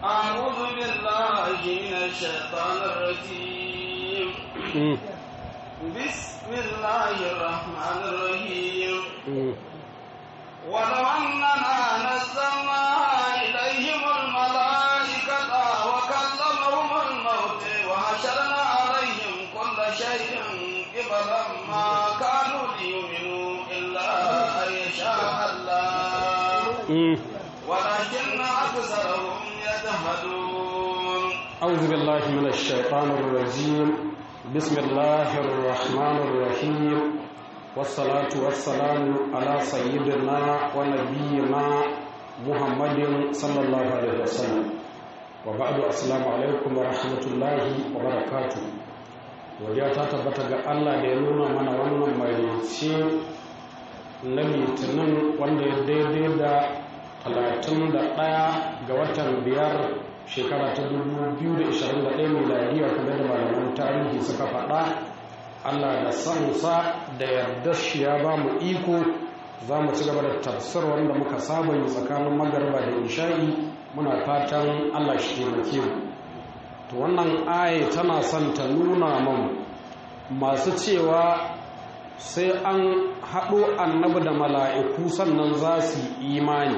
أعوذ بالله من الشيطان الرجيم مم. بسم الله الرحمن الرحيم مم. ولو أننا نزلنا إليهم الملائكة وكلمهم الموت وحشرنا عليهم كل شيء قبلا ما كانوا ليؤمنوا إلا أن يشاء الله مم. ولكن أكثرهم يجهلون أعوذ بالله من الشيطان الرجيم بسم الله الرحمن الرحيم والصلاة والسلام على سيدنا ونبينا محمد صلى الله عليه وسلم وبعد السلام عليكم ورحمة الله وبركاته wajen ta tabbata ga Allah da ya nuna mana wannan marici na litinin wanda ya daidai da 31 ga watan biyar shekara ta 2021 miladiya kamar da malaman tarihi suka faɗa allah da sansa da yarda shi ya ba mu iko za mu ci gaba da tafsir wanda muka saba yi tsakanin magarba da isha'i muna fatan allah shi taimake mu to wannan aya tana son ta nuna mamu masu cewa sai an haɗo annabi da mala'iku sannan za su yi imani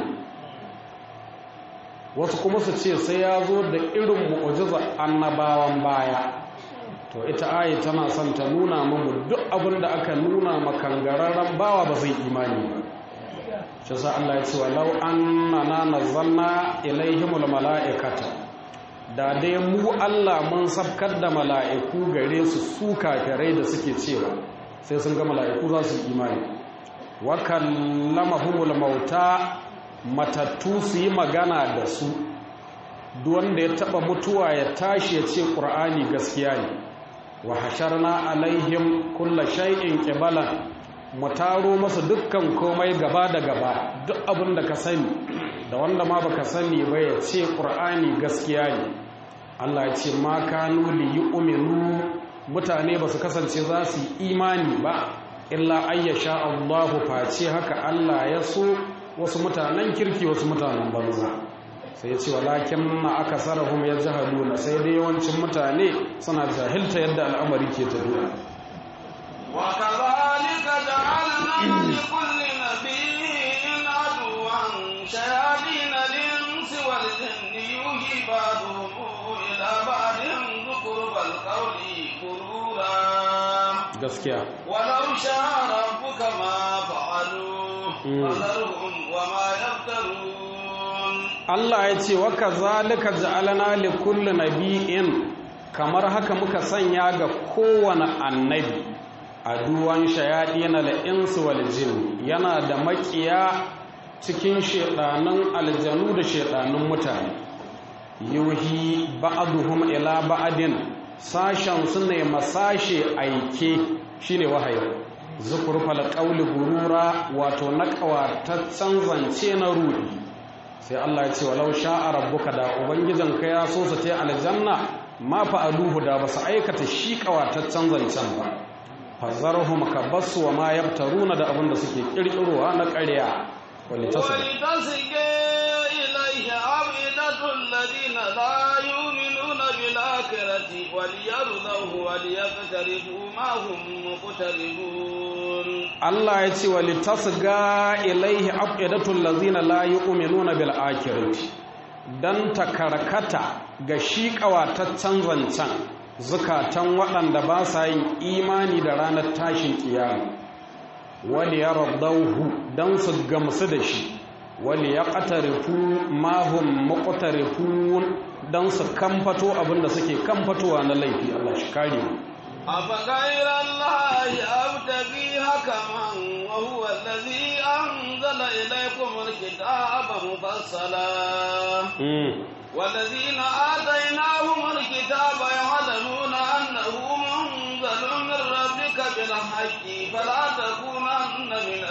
wasu kuma su ce sai ya zo da irin mu'ujiza annabawan baya to ita ayi tana son ta nuna mamu duk abin da aka nuna makangararren bawa ba zai imani ba shi sa Allah ya ce walau annana nazzalna ilaihimul mala'ikata da dai mu Allah mun sabkar da mala'iku gare su su kafirai da suke cewa sai sun ga mala'iku za su imani wa kallamahumul mauta matattu su yi magana da su wanda ya taba mutuwa ya tashi ya ce ƙur'ani gaskiya ne wa hasharna alaihim kulla shay'in qibalan mu taro masa dukkan komai gaba da gaba duk abin da ka sani da wanda ma baka sani ba ya ce ƙur'ani gaskiya ne Allah ya ce ma kanu li yu'minu mutane ba su kasance za su yi imani ba illa ayyasha Allahu face haka Allah ya so wasu mutanen kirki wasu mutanen banza sai ya ce walakin na aka sarahum ya jahaduna sai dai yawancin mutane suna jahilta yadda al'amari ke tafiya وكذلك جعلنا لكل نبي عدوا شياطين الإنس والجن يوحي بعضهم إلى بعض زخرف القول غرورا gaskiya ولو شاء ربك ما فعلوه مم. فذرهم وما يفترون Allah ya ce wa kazalika ja'alna li kulli nabiyyin kamar haka muka sanya ga kowane annabi aduwan shayadin al-insu wal jin yana da makiya cikin shedanan aljanu da shedanan mutane yuhi ba'duhum ila ba'din sashen su ne masashe aike shine wahayi zukurfal qawli gurura wato naƙawataccen zance na rudi sai Allah ya ce walau sha'a rabbuka da ubangijinka ya so su ta aljanna ma fa'aluhu da basu aikata shi kawataccen zancen ba fazarhum ka basu wa ma yabtaruna da abin da suke kirkirowa na ƙarya wani tasiri ولتصغى إليه أفئدة الذين لا يؤمنون بالآخرة وليرضوه وليقترفوا ما هم مقترفون Allah ya ce wali tasga ilaihi afidatul lazina la yu'minuna bil akhirati dan takarkata ga shi kawataccen zancen zukatan waɗanda ba sa yin imani da ranar tashin kiyama wali yardauhu dan su gamsu da shi wali yaqtarifu ma hum muqtarifun dan su kamfato abinda suke kamfatowa na laifi Allah shi kare mu أفغير الله أبتغي حكما وهو الذي أنزل إليكم الكتاب مفصلا mm. والذين آتيناهم الكتاب يعلمون أنه منزل من ربك بالحق فلا تكونن من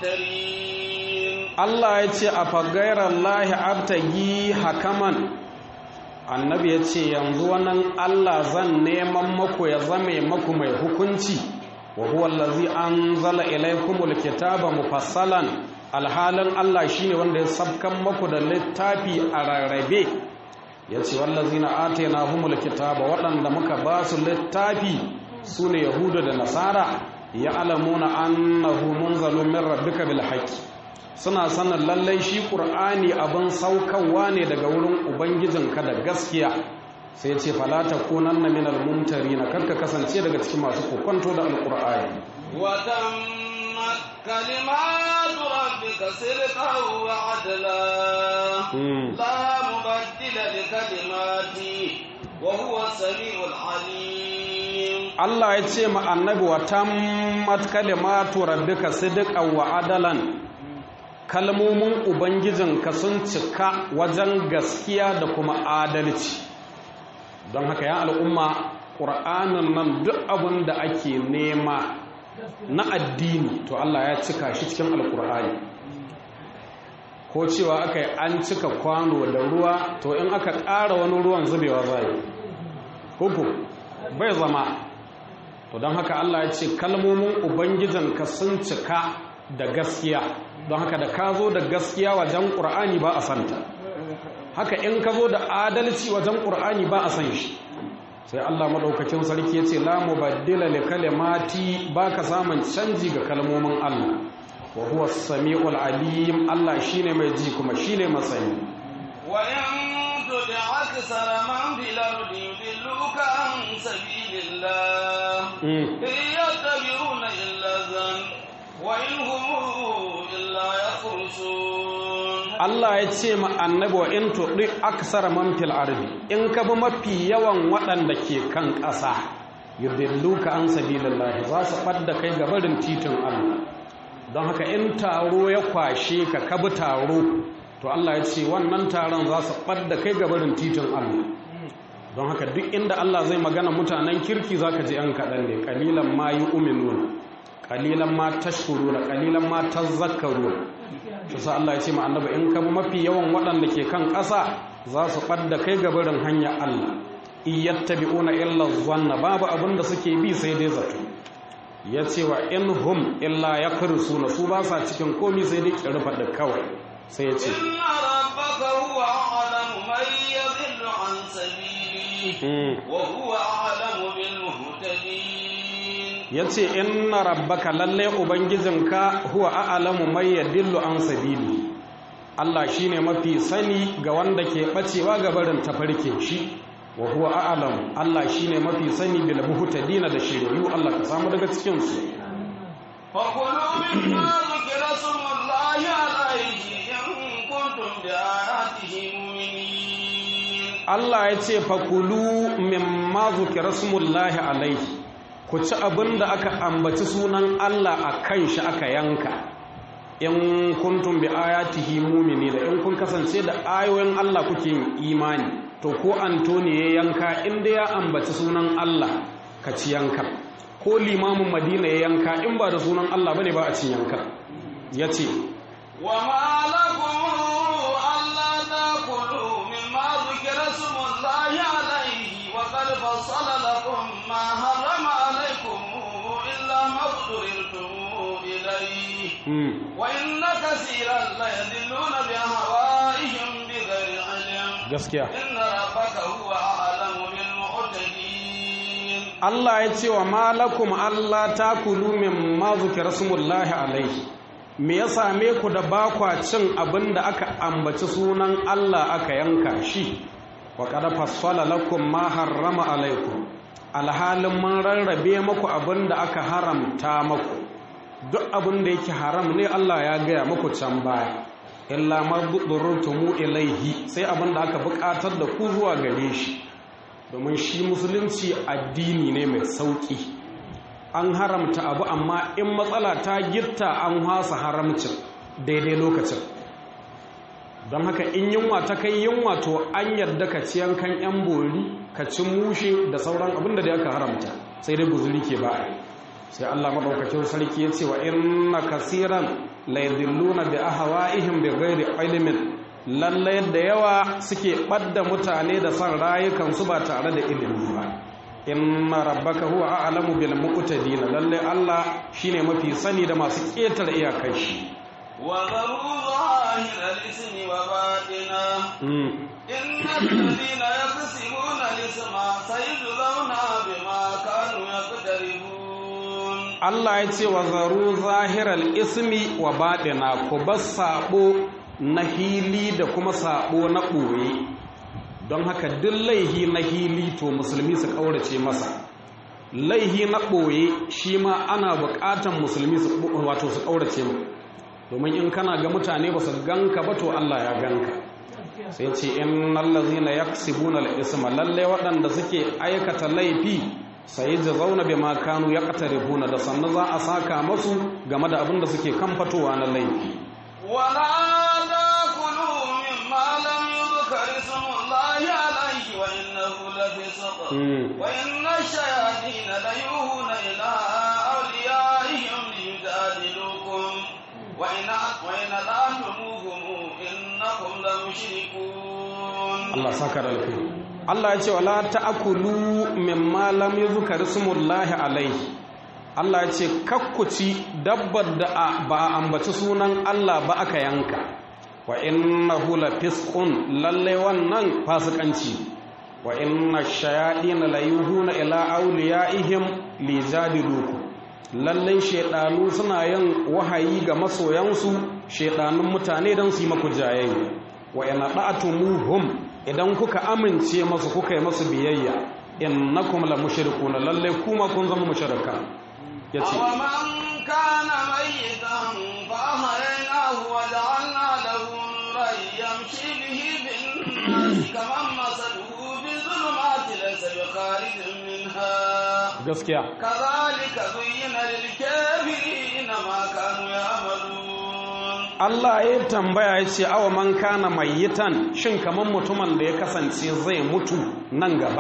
الممترين Allah ya ce a fagairar lahi abtagi hakaman annabi ya ce yanzu wannan Allah zan neman maku ya zame maku mai hukunci wa huwa allazi anzala ilaykumul kitaba mufassalan alhalin Allah shine wanda ya sabkan maku da littafi a rarrabe yace wallazina atainahumul kitaba waɗanda muka ba su littafi sune yahuda da nasara ya'lamuna annahu munzalun min rabbika bil haqqi suna sanin lallai shi qur'ani abin saukarwa ne daga wurin ubangijinka da gaskiya sai ce fala takunanna minal mumtarina karka kasance daga cikin masu kokonto da alqur'ani وتمت كلمات ربك صدقا وعدلا لا مبدل لكلماته وهو السميع العليم Allah ya ce ma annabi wa tammat kalimatu rabbika sidqan wa adalan kalmomin ubangijinka sun cika wajen gaskiya da kuma adalci don haka ya al'umma ƙur'anin nan duk abin da ake nema na addini to Allah ya cika shi cikin alƙur'ani ko cewa aka yi an cika kwano da ruwa to in aka ƙara wani ruwan zubewa zai kuku bai zama to don haka Allah ya ce kalmomin ubangijinka sun cika da gaskiya don haka da ka zo da gaskiya wajen ƙur'ani ba a santa haka in ka zo da adalci wajen ƙur'ani ba a san shi sai Allah maɗaukacin sarki ya ce la mubaddila li kalimati ba ka samun canji ga kalmomin Allah wa huwa samiul alim Allah shine mai ji kuma shine masani wa in tudi aksara man fil ardi yudilluka an sabilillah in yattabi'una illa dhann wa in hum illa yakhrusun Allah ya ce ma annabi wa in tudi aksara man fil ardi in ka bi mafi yawan waɗanda ke kan ƙasa yudilluka an sabilillah za su fadda kai ga barin titin Allah don haka in taro ya kwashe ka kabi taro to Allah ya ce wannan taron za su ɓadda kai gabarin titin Allah don haka duk inda Allah zai magana mutanen kirki za ka ji ‘yan kaɗan ne ƙalilan ma yi uminuna ƙalilan ma tashkuruna ƙalilan ma tazakkaruna shi sa Allah ya ce ma annaba in ka mafi yawan waɗanda ke kan ƙasa za su ɓadda kai gabarin hanyar Allah iyattabi'una illa zanna babu abin da suke bi sai dai zato ya ce wa in hum illa ya kursu na su ba sa cikin komi sai dai kirfa da kawai sai ya ce inna rabbaka huwa a'lamu man yadhillu an sabili wa huwa a'lamu bil muhtadin ya ce inna rabbaka lalle ubangijinka huwa a'lamu man yadillu an sabili Allah shine mafi sani ga wanda ke bacewa ga barin tafarkin shi wa huwa a'lam Allah shine mafi sani bil muhtadina da shiriyu Allah ka samu daga cikin su fa kulu mimma zikra smullahi alayhi in kuntum bi ayatihi mu'minin Allah ya ce fa kulu mimma zikra smullahi alayhi ku ci abinda aka ambaci sunan Allah a kan shi aka yanka in kuntum bi ayatihi mu'minina in kun kasance da ayoyin Allah kuke yin imani to ko antoni ya yanka inda ya ambaci sunan Allah ka ci yanka ko limamin madina ya yanka in ba da sunan Allah bane ba a cin yanka ya ce wa ma lakum alla taqulu mimma dhukira smullahi alayhi wa qad fassala lakum ma harrama alaykum illa ma dhurrtum ilayhi wa inna kaseeran la yadilluna bi ahwa'ihim bighayri ilm gaskiya inna rabbaka huwa a'lamu bil mu'tadin Allah ya ce wa malakum Allah takulu mimma zukira smullahi alaihi me ya same ku da bakwa cin abin da aka ambaci sunan Allah aka yanka shi wa qad fassala lakum ma harrama alaikum alhalin mun rarrabe maku abin da aka haramta maku duk abin da yake haram ne Allah ya gaya maku can baya illa madurrutumu ilaihi sai abin da aka buƙatar da ku zuwa gare shi domin shi musulunci addini ne mai sauƙi an haramta abu amma in matsala ta gitta an hasa haramcin daidai lokacin don haka in yunwa ta kai yunwa to an yarda ka ci yankan yan bori ka ci mushe da sauran abin da aka haramta sai dai guzuri ke ba sai Allah madaukakin sarki ya ce wa inna kasiran la yadilluna bi ahwa'ihim bi ghairi ilmin lalle da yawa suke ɓadda mutane da son rayukansu ba tare da ilimi ba inna rabbaka huwa a'lamu bil muqtadin lalle Allah shine mafi sani da masu ƙetare iyakar shi wa zaru zahir al-ismi wa batina إن الذين يقسمون الإثم سيجزون بما كانوا يقترفون Allah ya ce wa zaru zahiral ismi wa baɗina ku bar saɓo na hili da kuma saɓo na ɓoye don haka duk laihi na hili to musulmi su ƙaurace masa laihi na ɓoye shi ma ana buƙatan musulmi su wato su ƙaurace mu domin in kana ga mutane ba su ganka ba to Allah ya ganka sai ce in allazina yaksibuna al-isma lalle waɗanda suke aikata laifi sai ji zauna bi ma kanu yaqtarifuna da sannan za a saka masu game da abin da suke kan fatowa na laifi ولا تاكلوا مما لم يذكر اسم الله عليه وانه لفسق Mm. وان الشياطين ليوهون الى اوليائهم ليجادلوكم وان وان اطعتموهم انكم لمشركون Allah saka da alkhairi Allah ya ce wala ta'kulu mimma lam yuzkar ismullahi alaihi Allah ya ce kakkuci dabbar da a- ba a ambaci sunan Allah ba aka yanka wa innahu lafisqun lalle wannan fasikanci wa inna shayatin la yuhuna ila awliyaihim lijadiluku lalle shedanu suna yin wahayi ga masoyansu shedanun mutane don su yi maku jayayya wa ina da'atumuhum idan kuka amince masu kuka yi masu biyayya innakum la mushrikuna lalle kuma kun zama mushrika yace أومن كان ميتا فأحييناه وجعلنا له نورا يمشي به بالناس كمن مثله بالظلمات ليس بخارج منها gaskiya كذلك زين للكافرين ما كانوا يعملون Allah ya tambaya ya ce awa man kana mayyitan shin kaman mutumin da ya kasance zai mutu nan gaba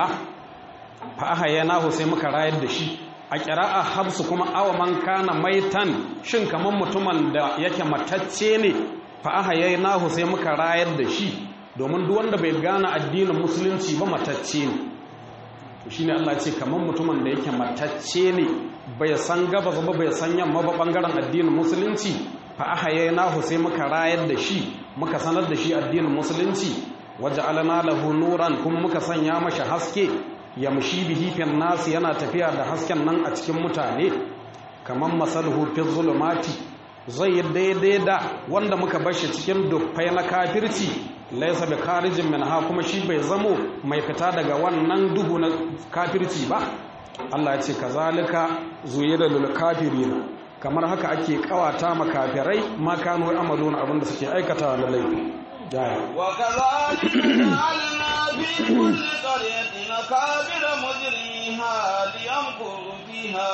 fa ahyaynahu sai muka rayar da shi a qira'a habsu kuma awa man kana maitan shin kaman mutumin da yake matacce ne fa ahyaynahu sai muka rayar da shi domin duk wanda bai gane addinin musulunci ba matacce ne to shine Allah ya ce kaman mutumin da yake matacce ne bai san gabas ba bai san yamma ba bangaren addinin musulunci fa ahayaynahu sai muka rayar da shi muka sanar da shi addinin musulunci waja'alna lahu nuran kuma muka sanya masa haske yamshi bihi fil nas yana tafiya da hasken nan a cikin mutane kaman masaluhu fi zulumati zai yi daidai da wanda muka bar shi cikin dufai na kafirci laisa bi kharijin minha kuma shi bai zamo mai fita daga wannan duhu na kafirci ba Allah ya ce kazalika zuyira lil kafirina kamar haka ake kawata makafirai ma kanu amaluna abinda suke aikatawa na laifi jaya وكذلك جعلنا في كل قرية أكابر مجرميها ليمكروا فيها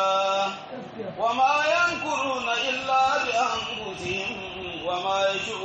وما يمكرون إلا بأنفسهم وما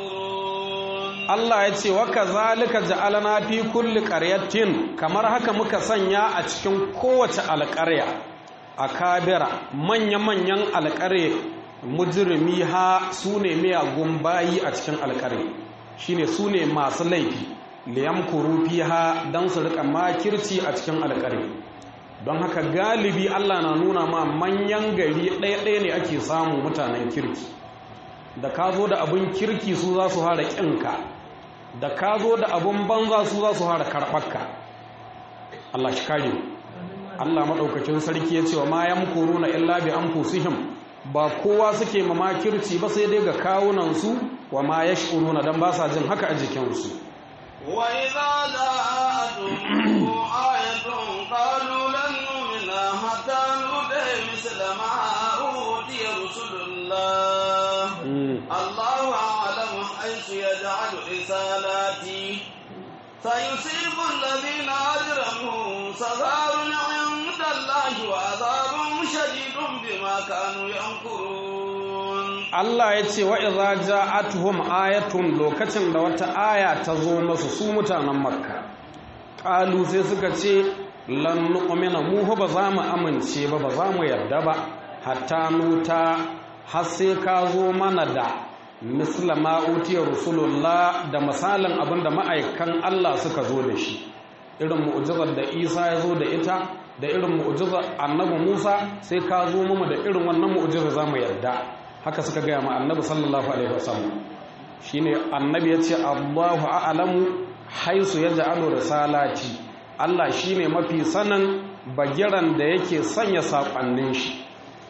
يشعرون Allah ya ce waka zalika ja'alna fi kulli qaryatin kamar haka muka sanya a cikin kowace alƙarya akabira manya-manyan alƙarya mujrimi ha sune miyagun bayi a cikin alƙarya shine sune masu laifi liyamkuru fiha dan su rika makirci a cikin alƙarya don haka galibi Allah na nuna ma manyan gari ɗaya-ɗaya ne ake samu mutanen kirki da ka zo da abin kirki su za su hara ƙinka da ka zo da abin banza su za su hara karɓarka Allah shi kare mu. Allah maɗaukacin sarki ya ce wa ma yamkuru na illa bi anfusihim ba kowa suke ma makirci ba sai dai ga kawunansu wa ma yash'uruna dan ba sa jin haka a jikinsu وإذا جاءتهم آية قالوا لن نؤمن حتى نؤتي مثل ما أوتي رسل الله الله أعلم حيث يجعل رسالاته سيصيب الذين أجرموا صغار عند الله وعذاب شديد بما كانوا ينكرون Allah ya ce wa'iza ja'atuhum ayatun lokacin da wata aya ta zo masu su mutanen makka ƙalu sai suka ce lan nu'mina mu fa ba za mu amince ba ba za mu yarda ba hatta nuta har sai ka zo mana da misla ma utiya rusulullah da misalin abin da ma'aikan Allah suka zo da shi irin mu'jizar da Isa ya zo da ita da irin mu'jizar annabi Musa sai ka zo mu da irin wannan mu'jizar za mu yarda haka suka gaya ma annabi sallallahu alaihi wasallam shine annabi yace Allahu a'lamu haisu ya ja'alu risalati Allah shine mafi sanin bagiran da yake sanya saƙonnin shi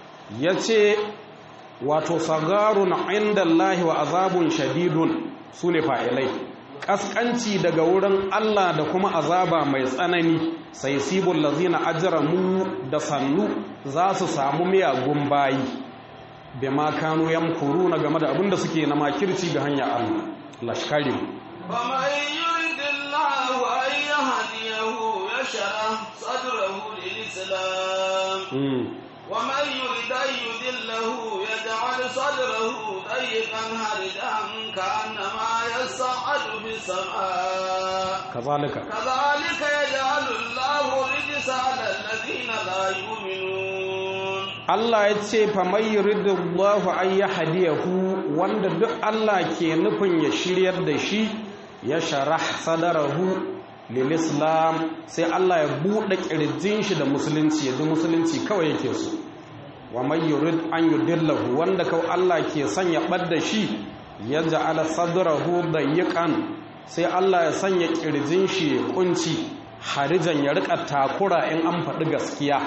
yace wato sagarun inda Allah wa azabun shadidun sune fa'ilai kaskanci daga wurin Allah da kuma azaba mai tsanani sai sibul lazina ajramu da sannu za su samu miyagun bayi bima kanu yamkuruna game da abinda suke na makirci ga hanya Allah lashkari فمن يرد الله أن يهديه يشرح صدره للإسلام ومن يرد أن يذله يجعل صدره ضيقا هرجا كأنما يصعد في السماء كذلك كذلك يجعل الله الرجس على الذين لا يؤمنون Allah ya ce fa mai yuridullahu an yahdiyahu wanda duk Allah ke nufin ya shiryar da shi ya sharah sadarahu lil islam sai Allah ya bude kirjin shi da musulunci yadda musulunci kawai yake so wa mai yurid an yudillahu wanda kawai Allah ke sanya badda shi ya ja'ala sadrahu dayiqan sai Allah ya sanya kirjin shi ya kunci harijan ya rika takura in an faɗi gaskiya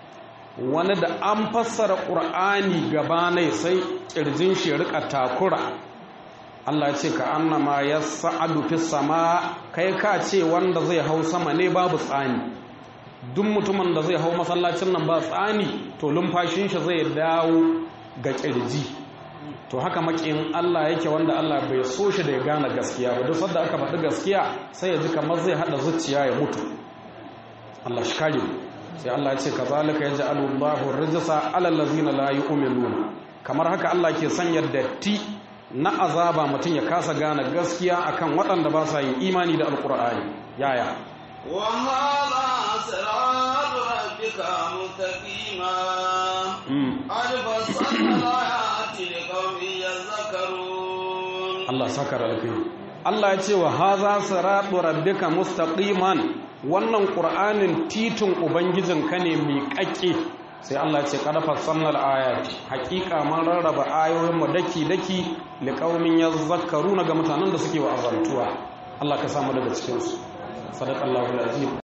wani da an fassara ƙur'ani gabanai sai ƙirjin shi rika takura Allah ya ce ka annama ya sa'adu fi sama kai ka ce wanda zai hau sama ne babu tsani duk mutumin da zai hau masallacin nan ba tsani to lumfashin shi zai dawo ga ƙirji to haka makin Allah yake wanda Allah bai so shi da ya gane gaskiya ba duk sanda aka faɗi gaskiya sai ya ji kamar zai haɗa zuciya ya mutu Allah shi kare mu sai Allah ya ce kazalika yaj'alu Allahu rijsa 'ala allazina la yu'minuna kamar haka Allah ke sanya datti na azaba mutum ya kasa gane gaskiya akan waɗanda ba sa yin imani da alqur'ani yaya wa hadha siratu rabbika mustaqima qad fassalna ayati liqaumin yadhakkarun Allah sakara alkai Allah ya ce wa hadha siratu rabbika mustaqiman wannan ƙur'anin titin ubangijinka ne mai ƙaƙe sai Allah ce ƙarfar sannar ayat haƙiƙa man rarraba ayoyinmu daki-daki liƙaunin ya zakaru na ga mutanen da suke wa azantuwa Allah ka samu daga cikinsu sadaƙallahu azim